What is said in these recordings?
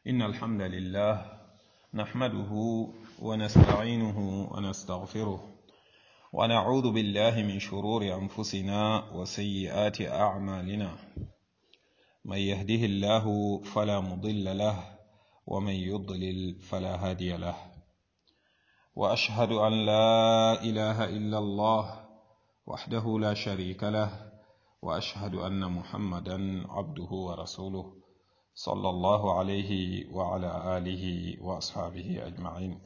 إن الحمد لله نحمده ونستعينه ونستغفره ونعوذ بالله من شرور أنفسنا وسيئات أعمالنا من يهده الله فلا مضل له ومن يضلل فلا هادي له وأشهد أن لا إله إلا الله وحده لا شريك له وأشهد أن محمدا عبده ورسوله صلى الله عليه وعلى آله وأصحابه أجمعين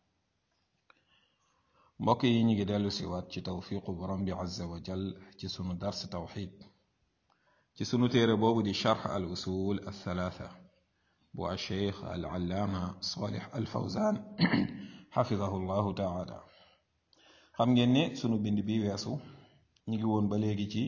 mbokk yi ñu ngi dellu si waat ci tawfiqu borom bi azza wa jal ci sunu dars tawxid ci sunu téere boobu di charx al usul al thalatha bu al cheikh al allaama salih al fawzan xafidahu llahu taala xam ngeen ne sunu bind bi weesu ñu ngi woon ba léegi ci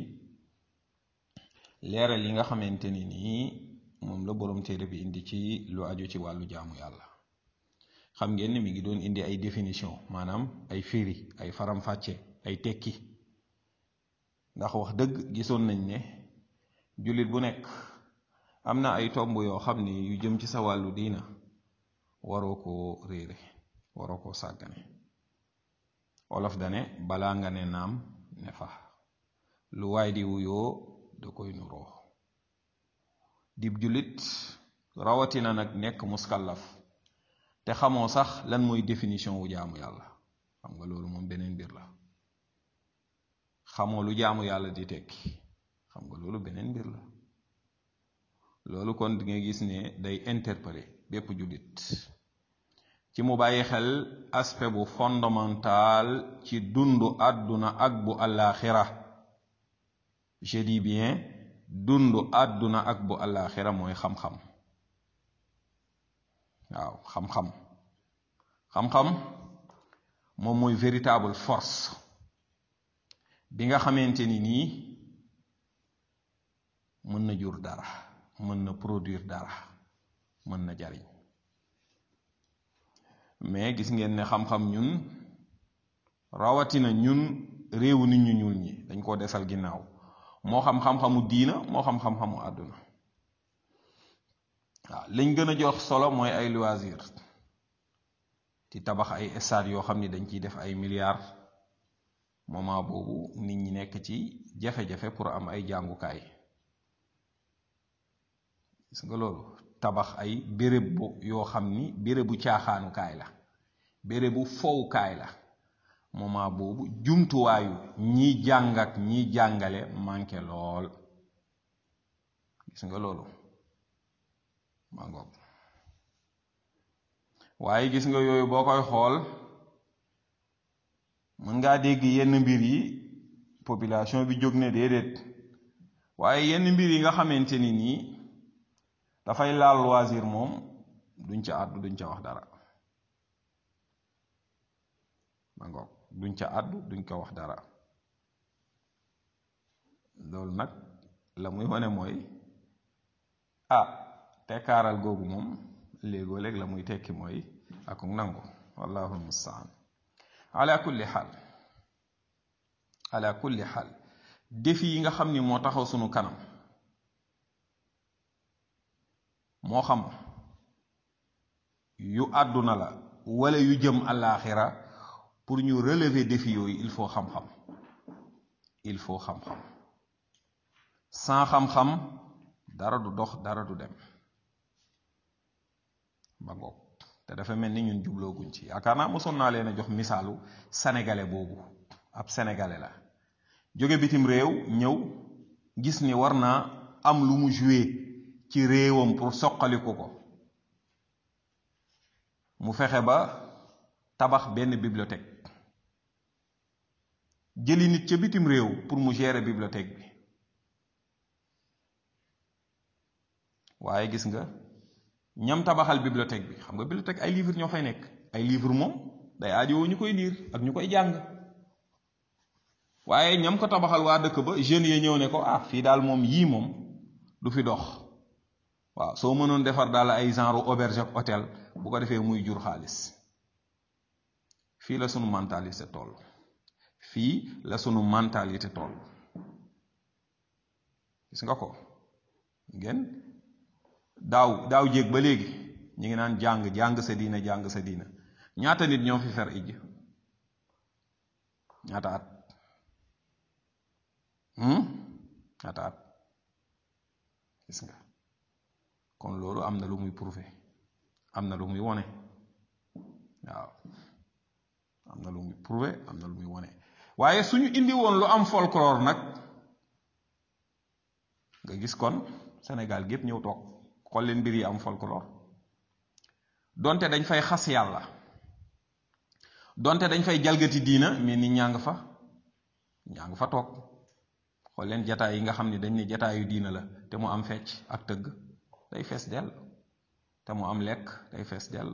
leeral yi nga xamante ni nii moom la borom téere bi indi ci lu aju ci wàllu jaamu yàlla xam ngeen ni mi ngi doon indi ay définition maanaam ay firi ay faram-fàcce ay tekki ndax wax dëgg gisoon nañ ne jullit bu nekk am na ay tomb yoo xam ni yu jëm ci sa wàllu diina waroo koo réere waroo koo sàggane wolof dane balaa nga ne naam ne fa lu waay di wuyoo da koy nuroo dib jullit rawatina nag nekk muskallaf te xamoo sax lan mooy définition wu jaamu yàlla xam nga loolu moom beneen mbir la xamoo lu jaamu yàlla di tekki xam nga loolu beneen mbir la loolu kon di nga gis ne day interpeller bépp jullit ci mu bàyyi xel aspect bu fondamental ci dundu àdduna ak bu àllaaxira je dis bien dundu àdduna ak bu àllaaxira mooy xam-xam waaw xam-xam xam-xam moom mooy véritable force bi nga xamante ni nii mën na jur dara mën na produire dara mën na jariñ mais gis ngeen ne xam-xam ñun rawatina ñun réewu nit ñu ñuul ñi dañ koo desal ginnaaw moo xam xam-xamu diina moo xam xam-xamu àdduna waaw liñ gën a jox solo mooy ay loisir di tabax ay stade yoo xam ni dañ ciy def ay milliards moment boobu nit ñi nekk ci jafe-jafe pour am ay jàngukaay gis nga loolu tabax ay béréb bu yoo xam ni bérébu caaxaanukaay la bérébu fowukaay la moment boobu jumtuwaayu ñiy jàng ak ñiy jàngale manqué lool gis nga loolu ma ngoog waaye gis nga yooyu boo koy xool mën ngaa dégg yenn mbir yi population bi jóg ne déedéet waaye yenn mbir yi nga xamante ni nii dafay laal loisir moom duñ ca àddu duñ ca wax dara ma ngoog duñ ca àddu duñ ko wax dara loolu nag la muy wane mooy ah tekkaaral googu moom léegoo léeg la muy tekki mooy ak nangu wallahu almustaan ala kulli xaal ala kulli xaal défi yi nga xam ni moo taxaw sunu kanam moo xam yu àdduna la wala yu jëm àllaaxira pour ñu relever défi yooyu il faut xam-xam il faut xam-xam sans xam-xam dara du dox dara du dem ba ngoog te dafa mel ni ñun jublooguñ ci yaakaar naa mosoon naa leen a jox misaalu sénégalais boobu ab sénégalais la jóge bitim réew ñëw gis ni war naa am lu mu joué ci réewam pour soqaliku ko mu fexe ba tabax benn bibliothèque jëli nit ca bitim réew pour mu gérer bibliothèque bi waaye gis nga ñam tabaxal bibliothèque bi xam nga bibliothèque ay livre ñoo fay nekk ay livre moom day aajowoo ñu koy liir ak ñu koy jàng waaye ñam ko tabaxal waa dëkk ba jeunes yi ñëw ne ko ah fii daal moom yii moom du fi dox waaw soo mënoon defar daal ay genre auberge ak hôtel bu ko defee muy jur xaalis fii la sunu mentalité toll fii la sunu mentalité toll gis nga ko ngeen daaw daaw jéeg ba léegi ñi ngi naan jàng jàng sa diina jàng sa diina ñaata nit ñoo fi fer ijj ñaata at ñaata at gis nga kon loolu am na lu muy prouver am na lu muy wone waaw am na lu muy prouver am na lu muy wone waaye suñu indi woon lu am folklore nag nga gis kon Sénégal gépp ñëw toog xool leen mbir yi am folklore donte dañ fay xas yàlla donte dañ fay jalgati diina mais nit ñaa nga fa ñaa nga fa toog xool leen jataay yi nga xam ne dañ ne jataayu diina la te mu am fecc ak tëgg day fees dell te mu am lekk day fees dell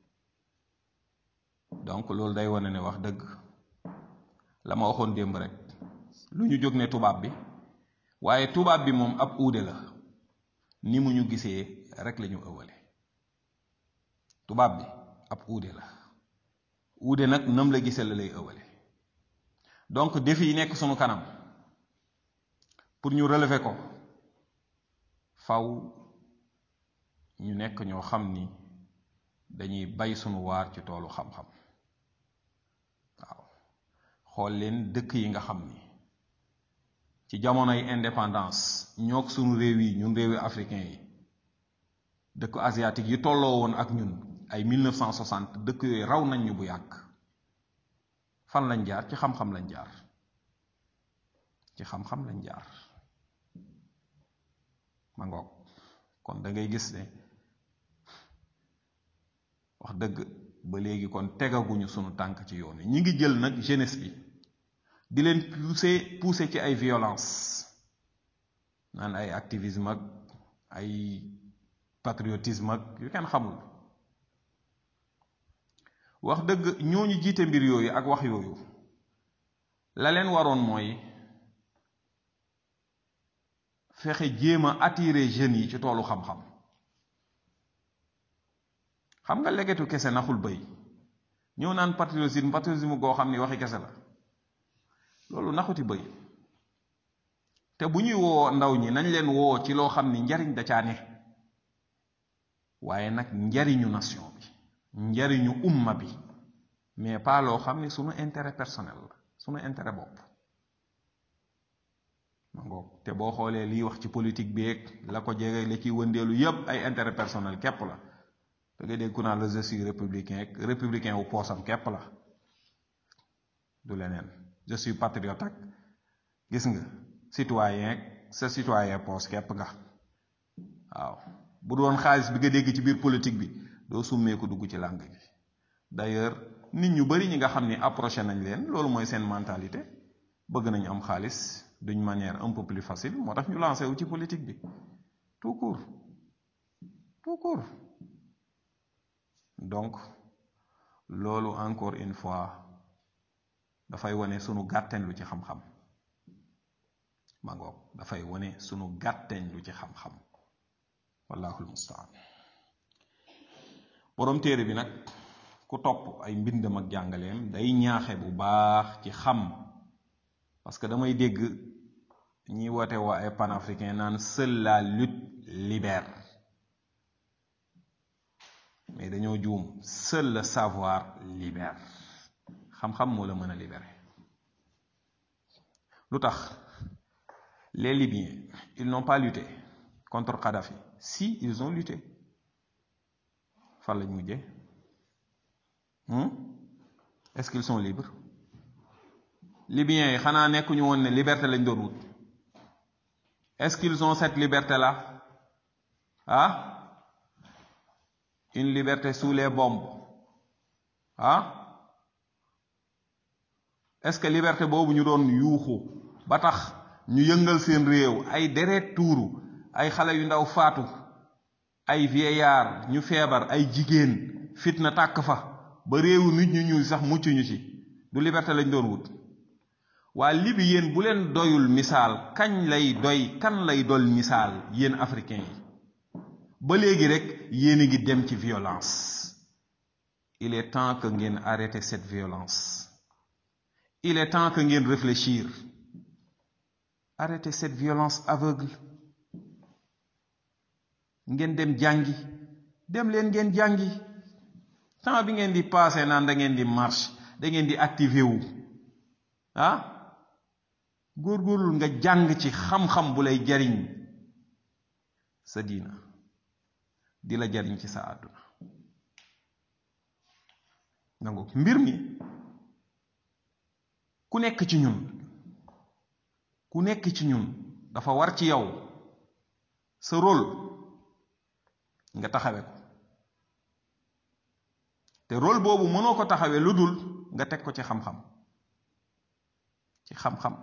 donc loolu day wane ne wax dëgg la ma waxoon démb rek lu ñu jóg ne tubaab bi waaye tubaab bi moom ab uude la ni mu ñu gisee rek la ñu ëwale tubaab bi ab uude la uude nag nam la gisee la lay ëwale donc défi yi nekk sunu kanam pour ñu relever ko faw ñu nekk ñoo xam ni dañuy bay sunu waar ci toolu xam-xam waaw xool leen dëkk yi nga xam ni ci jamonoy indépendance ñoog sunu réew yi ñun réewi africain yi dëkk asiatique yi tolloo woon ak ñun ay 1960 dëkk yooyu raw nañ ñu bu yàgg fan lañ jaar ci xam-xam lañ jaar ci xam-xam lañ jaar ma ngoog kon da ngay gis ne wax dëgg ba léegi kon tegaguñu sunu tànk ci yoon wi ñi ngi jël nag jeunesse bi di leen pousser pousser ci ay violence naan ay activisme ak ay patriotisme ak yu kenn xamul wax dëgg ñooñu jiite mbir yooyu ak wax yooyu la leen waroon mooy fexe jéem a attirer jeunes yi ci toolu xam-xam xam nga legetu kese naxul bëy ñëw naan patriotisme patriotisme goo xam ni waxi kese la loolu naxuti bëy te bu ñuy woo ndaw ñi nañ leen woo ci loo xam ni njariñ da caa ne waaye nag njariñu nation bi njariñu umma bi mais pas loo xam ni sunu intérêt personnel la sunu intérêt bopp ma ngoog te boo xoolee liy wax ci politique beeg la ko jege la ciy wëndeelu yépp ay intérêt personnel képp la da ngay dégg ku naan la je suis républicain ak républicain wu poosam képp la du leneen je suis patriote ak gis nga citoyen ak sa citoyen poos képp nga waaw bu doon xaalis bi nga dégg ci biir politique bi doo summee ko dugg ci làng gi d'ailleurs nit ñu bari ñi nga xam ni approché nañ leen loolu mooy seen mentalité bëgg nañu am xaalis d'une manière un peu plus facile moo tax ñu lancé wu ci politique bi tout court tout court donc loolu encore une fois dafay wane sunu gàtteñ lu ci xam-xam ma ngoog dafay wane sunu gàtteñ lu ci xam-xam wallahul mustaan boroom téere bi nag ku topp ay mbindam ak jàngaleem day ñaaxe bu baax ci xam parce que damay dégg ñi woote waa ay panafricain naan seule la lutte libère mais dañoo juum seul le savoir libère xam-xam moo la mën a libérer lu tax les Libyens ils n'ont pas lutté contre Kadhafi si ils ont lutté fan lañ mujjee est-ce qu'ils sont libres Libyens yi xanaa nekkuñu woon ne liberté lañ doon wut est-ce qu'ils ont cette liberté là ah une liberté sous les bombes ah est-ce que liberté boobu ñu doon yuuxu ba tax ñu yëngal seen réew ay deret tuuru ay xale yu ndaw faatu ay vieillard ñu feebar ay jigéen fitna tàkk fa ba réewu nit ñu ñuul sax mucc ñu ci du liberté lañ doon wut waa libi yéen bu leen doyul misaal kañ lay doy kan lay dol misaal yéen africain yi ba léegi rek yéen a ngi dem ci violence il est temps que ngeen arrêter cette violence il est temps que ngeen réfléchir arrêter cette violence aveugle ngeen dem jàngi dem leen ngeen jàngi temps bi ngeen di passé naan da ngeen di marche da ngeen di activé wu ah góorgóorlu nga jàng ci xam-xam bu lay jariñ sa diina di la jariñ ci sa àdduna nangu mbir mi ku nekk ci ñun ku nekk ci ñun dafa war ci yow sa rôle nga taxawe ko te rôle boobu mënoo ko taxawee lu dul nga teg ko ci xam-xam ci xam-xam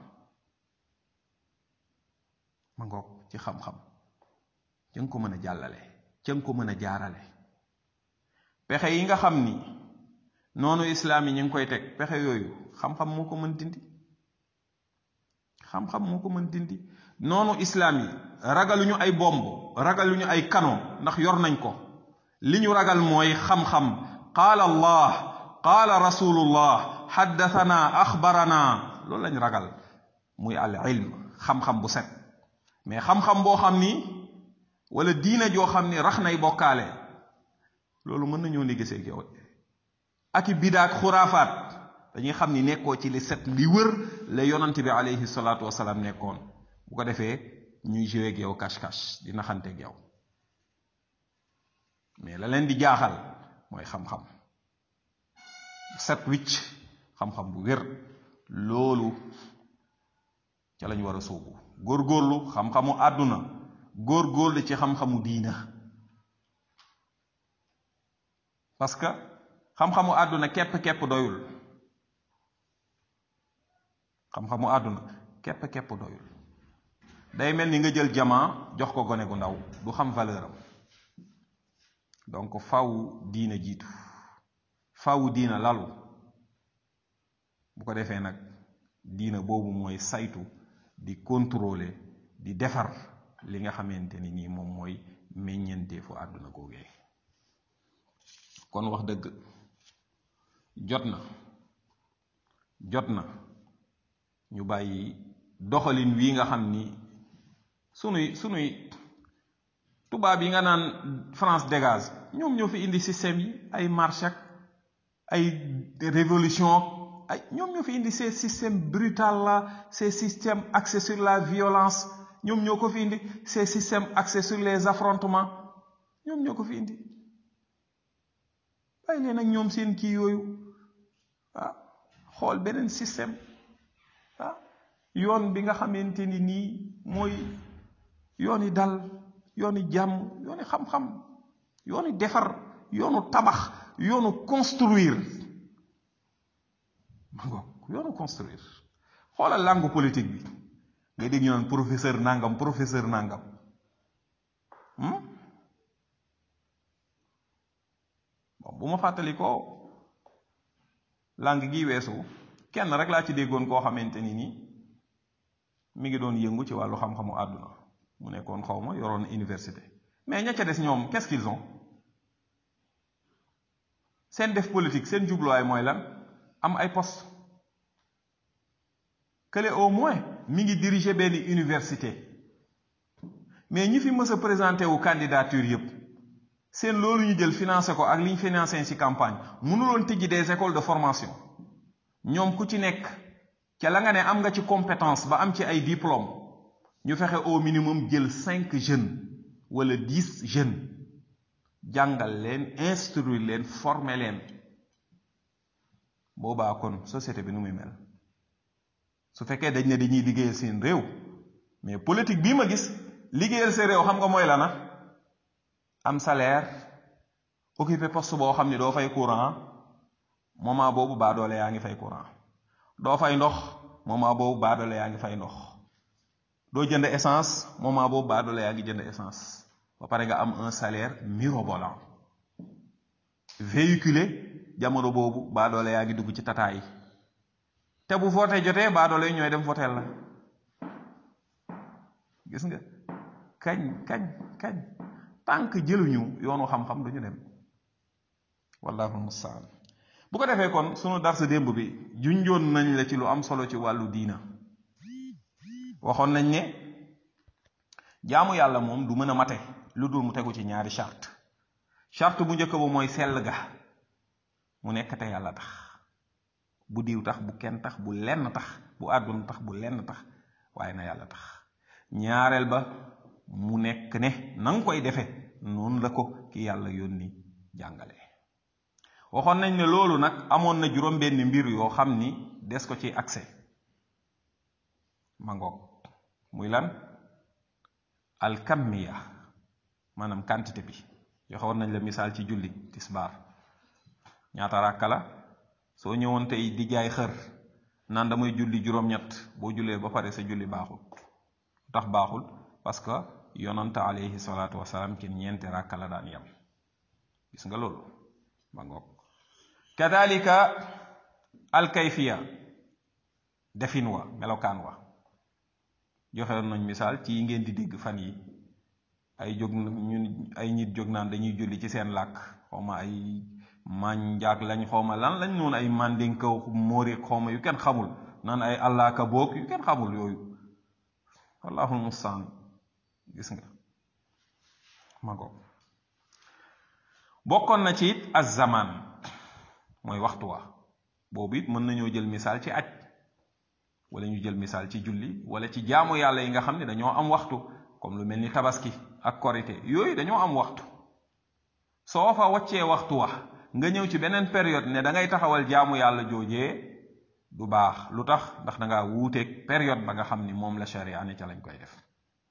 ma ngoog ci xam-xam ca nga ko mën a jàllale ca nga ko mën a jaarale pexe yi nga xam ni noonu islaam yi ñu ngi koy teg pexe yooyu xam-xam moo ko mën dindi xam-xam moo ko mën dindi noonu islaam yi ragaluñu ay bomb ragaluñu ay canon ndax yor nañ ko li ñu ragal mooy xam-xam qaala allah qaala rasulullah xaddathana axbarana loolu lañ ragal muy al ilm xam-xam bu set mais xam-xam boo xam ni wala diina joo xam ni rax nay bokkaale loolu mën nañoo négocier ak yow ak i bidaak xuraafaat dañuy xam ni nekkoo ci li set li wër la yonant bi alayhi salaatu wasalaam nekkoon bu ko defee ñuy joué ak yow cache-cache di naxante ak yow mais la leen di jaaxal mooy xam-xam set wicc xam-xam bu wér loolu ca lañ war a sóobu góorgóorlu xam-xamu àdduna góorgóorlu ci xam-xamu diina parce que xam-xamu àdduna képp-képp doyul xam-xamu àdduna képp-képp doyul day mel ni nga jël jamaa jox ko gone gu ndaw du xam valeur am donc faw diina jiitu faw diina lalu bu ko defee nag diina boobu mooy saytu di contrôler di defar li nga xamante ni nii moom mooy meññeenteefu àdduna googee kon wax dëgg jot na jot na ñu bàyyi doxalin wii nga xam ni sunuy sunuy tubaab yi nga naan France dégage ñoom ñoo fi indi système yi ay marche ak ay révolution ay ñoom ñoo fi indi ces systèmes brutal là ces systèmes axés sur la violence ñoom ñoo ko fi indi ces systèmes axés sur les affrontements ñoom ñoo ko fi indi bàyyi leen ak ñoom seen kii yooyu ah xool beneen système ah yoon bi nga xamante ni nii mooy yooni dal yooni jàmm yooni xam-xam yooni defar yoonu tabax yoonu construire ma ngoog yoonu construire xoolal langue politique bi ngay dégg ñu naan professeur nangam professeur nangam bon bu ma fàttali ko langue gi weesu kenn rek laa ci déggoon koo xamante ni nii mi ngi doon yëngu ci wàllu xam-xamu àdduna mu nekkoon xaw ma yoroon université mais ña ca des ñoom qu'est-ce qu'ils ont seen def politique seen jubluwaay mooy lan am ay poste kële au moins mi ngi diriger benn université mais ñi fi mës a présenté wu candidature yépp seen loolu ñu jël financé ko ak li ñu financé ci campagne mënuloon tijji des écoles de formation ñoom ku ci nekk ca la nga ne am nga ci compétence ba am ci ay diplôme ñu fexe au minimum jël cinq jeunes wala dix jeunes jàngal leen instruire leen former leen boobaa kon société bi nu muy mel su fekkee dañ ne dañuy liggéeyal seen réew mais politique bii ma gis liggéeyal seen réew xam nga mooy la na am salaire occupé poste boo xam ni doo fay courant moment boobu baa doole yaa ngi fay courant doo fay ndox moment boobu baa doole yaa ngi fay ndox doo jënd essence moment boobu baa doole yaa ngi jënd essence ba pare nga am un salaire mirobolant véhiculé jamono boobu baa doole yaa ngi dugg ci tataay yi te bu voté jotee baa doole yi ñooy dem voté la gis nga kañ kañ kañ tànk jëluñu yoonu xam-xam duñu dem wallahu mustaan bu ko defee kon sunu darsa démb bi junjoon nañ la ci lu am solo ci wàllu diina waxoon nañ ne jaamu yàlla moom du mën a mate lu dul mu tegu ci ñaari charte charte bu njëkk ba mooy sell ga mu nekk te yàlla tax bu diw tax bu kenn tax bu lenn tax bu àdduna tax bu lenn tax waaye na yàlla tax ñaareel ba mu nekk ne na nga koy defe noonu la ko ki yàlla yónni jàngale waxoon nañ ne loolu nag amoon na juróom-benn mbir yoo xam ni des ko ci accès ma ngoog muy lan alkammiya maanaam quantité bi joxoon nañ la misaal ci julli tisbaar ñaata ràkka la soo ñëwoon tey di jaay xër naan damay julli juróom-ñett boo jullee ba pare sa julli baaxul tax baaxul parce que yonanta alayhi salaatu wasalaam ci ñeenti ràkka la daan yem gis nga loolu ma ngoog kadalika alkayfiya defin wa melokaan wa joxe nañ misaal ci yi ngeen di dégg fan yi ay jóg ñun ay nit jóg naan dañuy julli ci seen làkk xawma ay manjaak lañ xawma lan lañ noonu ay mandinka móori xawma yu kenn xamul naan ay allaaka boog yu kenn xamul yooyu wallahul mustaan gis nga ma ko bokkoon na ci it az-zaman mooy waxtu wa boobu it mën nañoo jël misaal ci aj wala ñu jël misaal ci julli wala ci jaamu yàlla yi nga xam ne dañoo am waxtu comme lu mel ni tabaski ak korite yooyu dañoo am waxtu soo fa waccee waxtu wa nga ñëw ci beneen période ne da ngay taxawal jaamu yàlla joojee du baax lu tax ndax da ngaa wuuteeg période ba nga xam ni moom la sharia ne ca lañ koy def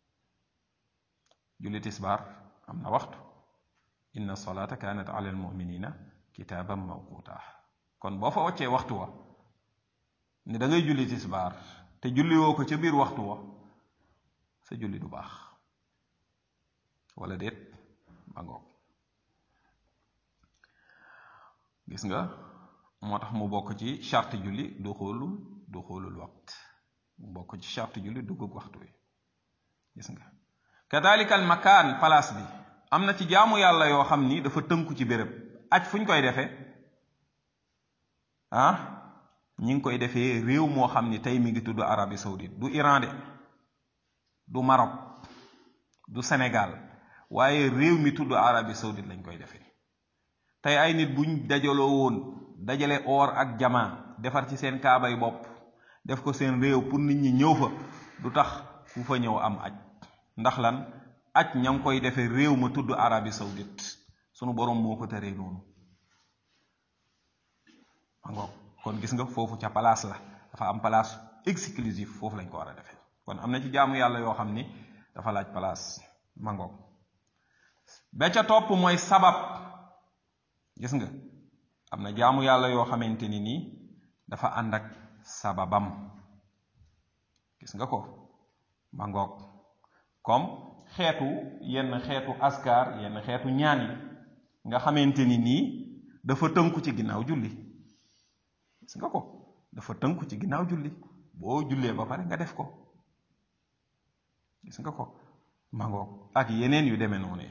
julli tisbaar am na waxtu inna salata kanat ala almuminina kitaaban mawquta kon boo fa waccee waxtu wa ne da ngay julli tisbaar te julli woo ko ca biir waxtu wa sa julli du baax wala déet ba ngoog gis nga moo tax mu bokk ci charte julli du xoolul du xoolul waxt mu bokk ci charte julli duggug waxtu wi gis nga kadalika al makaan place bi am na ci jaamu yàlla yoo xam ni dafa tënku ci béréb aj fu ñu koy defee ah ñi ngi koy defee réew moo xam ni tey mi ngi tudd Arabie Saoudite du Iran de du Maroc du Sénégal waaye réew mi tudd Arabie Saoudite lañ koy defee tey ay nit buñ dajaloo woon dajale or ak jamaa defar ci seen kaabay bopp def ko seen réew pour nit ñi ñëw fa du tax ku fa ñëw am aj ndax lan aj ña ngi koy defee réew ma tudd Arabie Saoudite sunu borom moo ko teree noonu ma kon gis nga foofu ca place la dafa am place exclusive foofu lañ ko war a defee kon am na ci jaamu yàlla yoo xam ni dafa laaj place ma ngoog ba ca topp mooy sabab gis nga am na jaamu yàlla yoo xamante ni nii dafa ànd ak sababam gis nga ko ma ngoog comme xeetu yenn xeetu askar yenn xeetu ñaan yi nga xamante ni nii dafa tënku ci ginnaaw julli gis nga ko dafa tënku ci ginnaaw julli boo jullee ba pare nga def ko gis nga ko mangoog ak yeneen yu demee noonu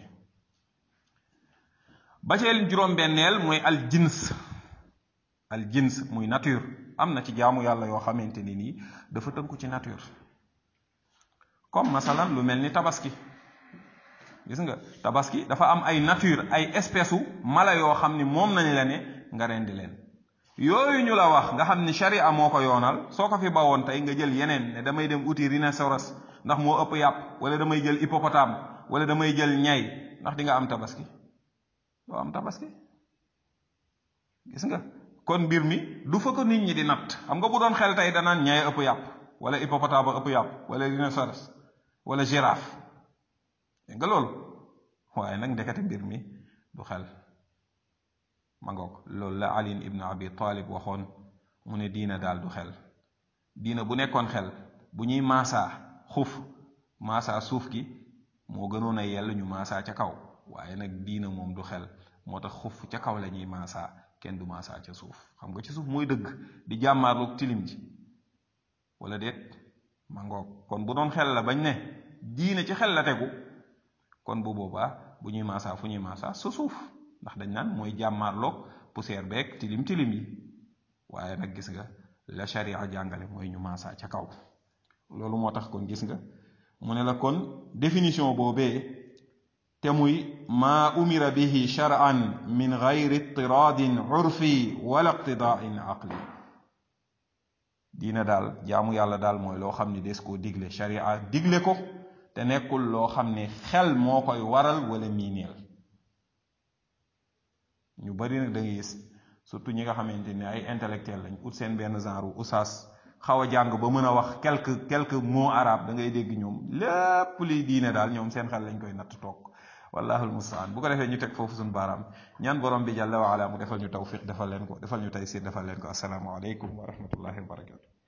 ba ceel juróom-benneel mooy al jins al jins muy nature am na ci jaamu yàlla yoo xamante ni nii dafa tënku ci nature comme masalan lu mel ni tabaski gis nga tabaski dafa am ay nature ay espèce u mala yoo xam ni moom nañ la ne nga rendi leen yooyu ñu la wax nga xam ni sharia moo ko yoonal soo ko fi bawoon tey nga jël yeneen ne damay dem uti rhinocéros ndax moo ëpp yàpp wala damay jël hippopotame wala damay jël ñay ndax di nga am tabaski doo am tabaski gis nga kon mbir mi du fa ko nit ñi di natt xam nga bu doon xel tey danaan ñay ëpp yàpp wala hippopotame ëpp yàpp wala rhinocéros wala girafe nga loolu waaye nag ndekete mbir mi du xel ma ngoog loolu la Ali ibn Abi Talib waxoon mu ne diina daal du xel diina bu nekkoon xel bu ñuy maasaa xuf maasaa suuf gi moo gënoon a yell ñu maasaa ca kaw waaye nag diina moom du xel moo tax xuf ca kaw la ñuy maasaa kenn du maasaa ca suuf xam nga ci suuf mooy dëgg di jàmmaarloog tilim ji wala déet ma ngoog kon bu doon xel la bañ ne diina ci xel la tegu kon bu boobaa bu ñuy maasaa fu ñuy maasaa sa suuf ndax dañ naan mooy jàmmaarloog poussière beeg tilim tilim yi waaye nag gis nga la sharia jàngale mooy ñu maasaa ca kaw loolu moo tax kon gis nga mu ne la kon définition boobee te muy maa umira bihi shar'an min gayri itiraadin urfi wala iqtidaain aqli diina daal jaamu yàlla daal mooy loo xam ne des koo digle sharia digle ko te nekkul loo xam ne xel moo koy waral wala miineel ñu bari nag da ngay gis surtout ñi nga xamante ne ay intellectuel lañ ut seen benn genre usaas xaw a jàng ba mën a wax quelque quelques mots arabes da ngay dégg ñoom lépp liy diine daal ñoom seen xel lañ koy natt toog wallahu almustaan bu ko defee ñu teg foofu suñu baaraam ñaan borom bi jàlla wa ala mu defal ñu tawfiq defal leen ko defal ñu taysir defal leen ko assalaamu aleykum wa rahmatullahi wa barakatu